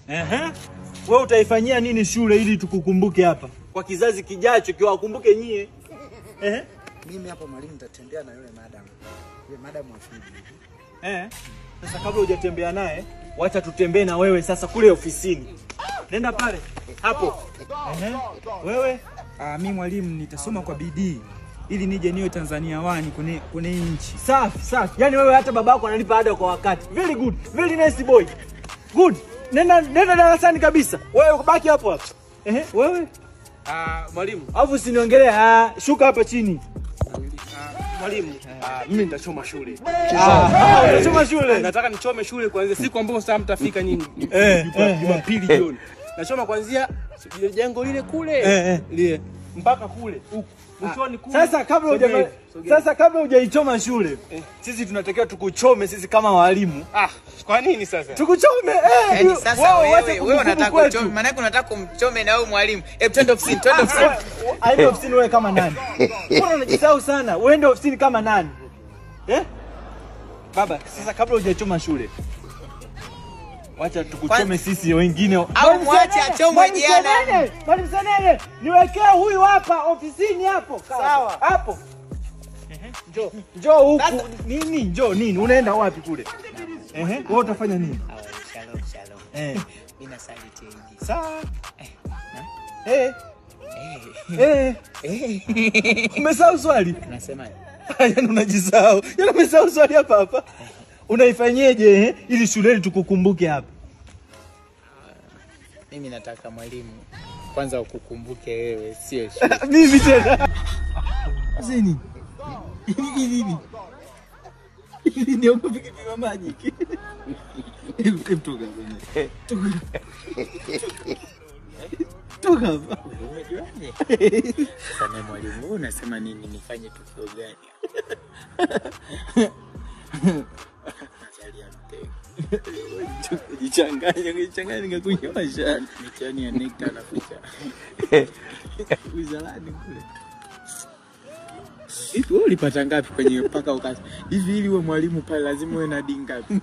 Ehe. Wewe utaifanyia nini shule ili tukukumbuke hapa kwa kizazi kijacho kiwakumbuke nyie? Ehe. Mimi hapa mwalimu nitatembea na yule madam. Yule madam wa Fiji. Eh. Sasa kabla hujatembea naye, wacha tutembee na wewe sasa kule ofisini. Nenda pale. Hapo. Ehe. Wewe Ah, mi mwalimu nitasoma kwa bidii ili nije niwe Tanzania wani kwenye kwenye hii nchi. safi safi. Yaani wewe hata babako analipa ada kwa wakati. Very good. Very nice boy. Good. Nenda nenda darasani kabisa. Wewe baki hapo hapo. Ehe, wewe. Ah, mwalimu, Alafu usiniongelee. Ah, shuka hapa chini. mwalimu, ah, mimi nitachoma shule. Ah, unasoma shule. Nataka nichome shule kuanzia siku ambayo sasa mtafika nyinyi. Eh, Juma- eh, Jumapili jioni. Nachoma kuanzia jengo lile kule Eh, eh. lile mpaka kule huku mwishoni kule. Sasa kabla Sogea huja hivi, sogea. sasa kabla hujaichoma shule, sisi tunatakiwa tukuchome sisi kama walimu. Ah, kwa nini sasa? Tukuchome eh. Yaani ndio. sasa Wewe wewe uache wewe kumbukumbu unataka kwetu. kuchome, maana unataka kumchome na wewe mwalimu. Hebu twende ofisini, twende ofisini. Aende ofisini wewe kama nani? Mbona unajisahau sana? Uende ofisini kama nani? Eh? Baba, sasa kabla hujachoma shule. Wacha tukuchome Kwanza- sisi wengine. Au Mwalimu mwache Senene, achomwe Mwalimu jana. Senene, Mwalimu Senene, niwekee huyu hapa ofisini hapo. Sawa. Hapo. Njoo, njoo huku. Nini? Njoo nini? Unaenda wapi kule? Ehe, wewe utafanya nini? Shalom, shalom. Eh. Mimi nasali tengi. Sawa. Eh. Eh. Umesahau swali? Unasema Yaani unajisahau. Yaani umesahau swali hapa hapa. Unaifanyeje eh, ili shuleni tukukumbuke hapa? mimi nataka mwalimu kwanza ukukumbuke wewe, sio shule. Mimi tena. Zini. Hili nini? Hili ndio kupika maji. Hebu toka hapa. Toka hapa. Sasa mimi mwalimu, wewe unasema nini nifanye tukio gani? Nazalia mtego. Jichanganya, jichanganya nikakunyosha. Mitihani ya NECTA naficha. Wizarani kule. Hivi wewe ulipata ngapi kwenye mpaka ukasa? Hivi ili uwe mwalimu pale lazima uwe na D ngapi?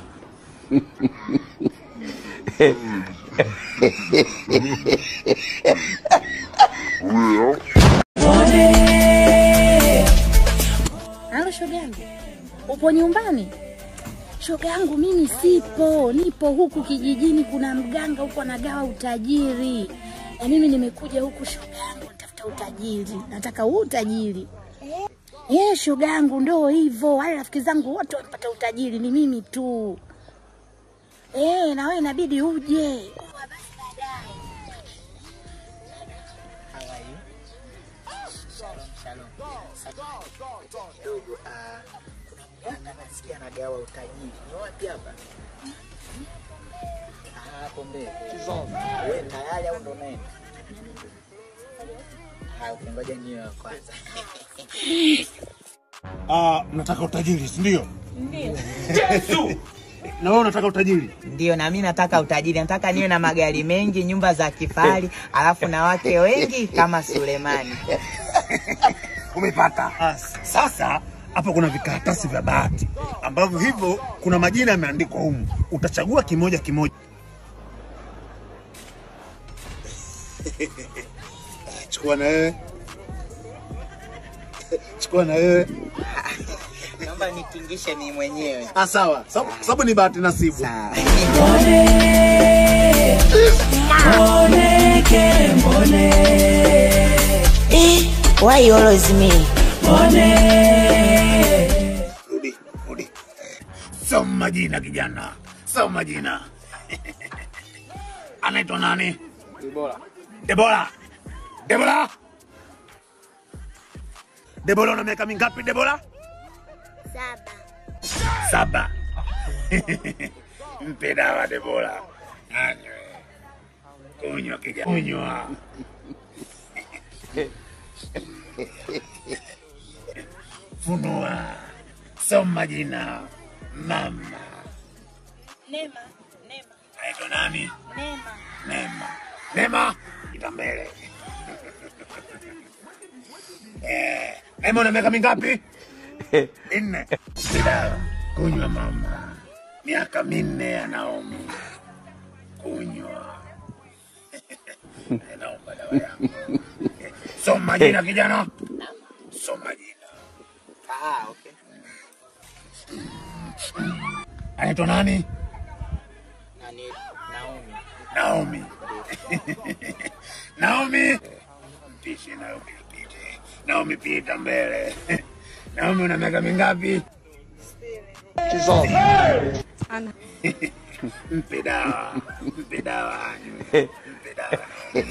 Halo shoga yangu, upo nyumbani? Shoga yangu mimi sipo, nipo huku kijijini. Kuna mganga huku anagawa utajiri, na mimi nimekuja huku shoga yangu, natafuta utajiri, nataka huu utajiri. Eh, shoga yangu, ndo hivyo. Wale rafiki zangu wote wamepata utajiri, ni mimi tu. Eh, na wewe inabidi uje. Poa, basi baadaye. How are you? Shalom, shalom. Sasa kidogo ah, kuna mganga nasikia anagawa utajiri. Ni wapi hapa? Ah, hapo mbele. Wewe tayari au ndo unaenda? Ah, okay, ngoja niwe wa kwanza. Ah, nataka utajiri, si ndio? Ndio. Na wewe unataka utajiri? Ndio, na mimi nataka utajiri, nataka niwe na magari mengi, nyumba za kifahari, alafu na wake wengi kama Sulemani. Umepata. Sasa hapa kuna vikaratasi vya bahati ambavyo hivyo kuna majina yameandikwa humu, utachagua kimoja kimoja. Chukua na wewe, chukua na wewe. Naomba nitingishe mimi mwenyewe. Ah, sawa, sababu sababu ni bahati nasibu. Sawa. Why you always me? Rudi, rudi. Soma majina kijana, soma majina. Anaitwa nani? Bora. Debora. Debora. Debora una miaka mingapi Debora? Saba. Saba. Mpe dawa Debora. Anywe. Kunywa kijana. Kunywa. Funua. Soma jina. Mama. Nema, Nema, Anaitwa nani? Nema. Nema. Nema. Ita mbele. Eh, Nema una miaka mingapi? Minne. Dawa. Kunywa mama. Miaka minne ya Naomi. Kunywa. Naomba dawa yangu. Soma jina kijana. Soma jina. Ah, okay. Anaitwa nani? Nani Naomi. Naomi. Naomi. Mpishe Naomi apite. Naomi pita mbele. Naomi una miaka mingapi? Mpe dawa. Mpe dawa. Mpe dawa.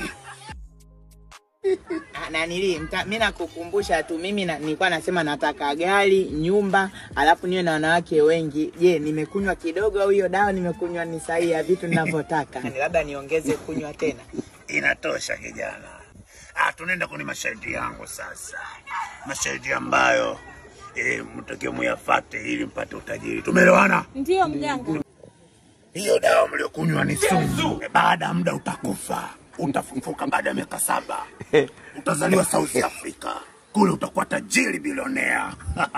Ah, nanili mta- mi nakukumbusha tu mimi na, nilikuwa nasema nataka gari nyumba alafu niwe na wanawake wengi je nimekunywa kidogo au hiyo dawa nimekunywa ni sahihi ya vitu ninavyotaka Ni labda niongeze kunywa tena Inatosha kijana. Ah, tunaenda kwenye masharti yangu sasa, masharti ambayo eh, mtakiwa muyafate ili mpate utajiri. Tumeelewana? Ndio mganga. Hiyo dawa mliokunywa ni sumu. Baada ya muda utakufa, utafufuka baada ya miaka saba, utazaliwa South Africa, kule utakuwa tajiri bilionea.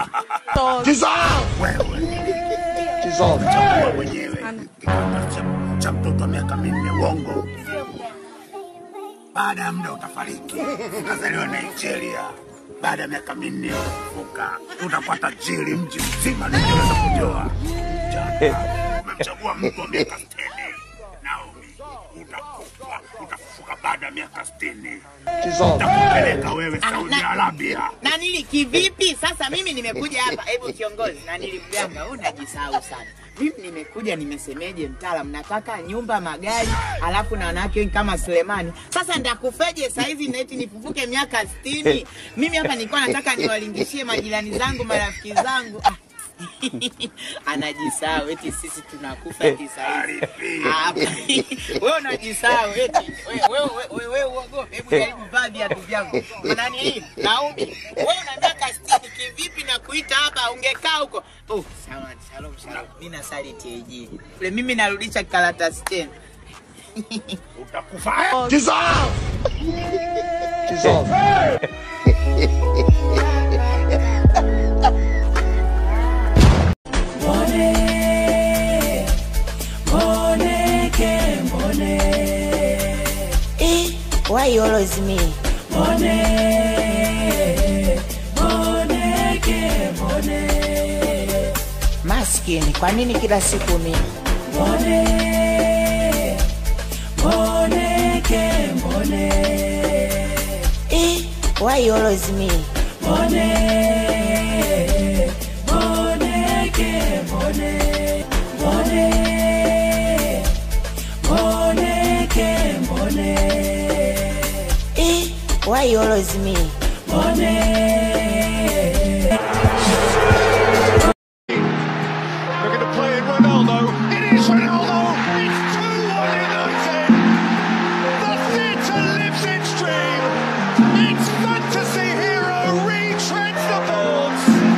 Wewe chagua mwenyewe kitanda cha, cha mtoto wa miaka minne uongo. Baada ya muda utafariki, utazaliwa Nigeria. Baada ya miaka minne utafufuka, utakuwa tajiri mji mzima, ningeweza kujoa Jana, umemchagua mtu wa miaka sitini. Naomi, utakufa, utafufuka baada ya miaka sitini. Utakupeleka wewe Saudi Arabia. nanili kivipi sasa mimi nimekuja hapa hebu kiongozi nanili mganga wewe unajisahau sana mimi nimekuja nimesemeje mtaalam nataka nyumba magari alafu na wanawake wengi kama Sulemani sasa ndakufeje saizi neti nifufuke miaka sitini mimi hapa nilikuwa nataka niwalingishie majirani zangu marafiki zangu ah. anajisahau eti sisi tunakufa eti saizi Hapa. wewe unajisahau eti wewe wewe wewe wewe uogope hebu jaribu vaa viatu vyangu nani hii Naomi wewe una miaka 60 kivipi na kuita hapa ungekaa huko oh sawa shalom shalom mimi nasali TAG kule mimi narudisha karatasi tena Utakufa. Eh, why always me? Maskini, kwa nini kila siku mimi? Eh, why always me? Eh, why always me? They're going to play in Ronaldo. It is Ronaldo. It's 2-1 United. The theatre lives its dream. Its fantasy hero retreads the boards.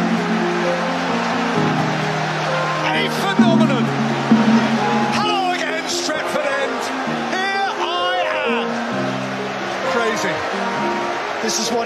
A phenomenon. Hello again, Stretford End. Here I am. Crazy. This is what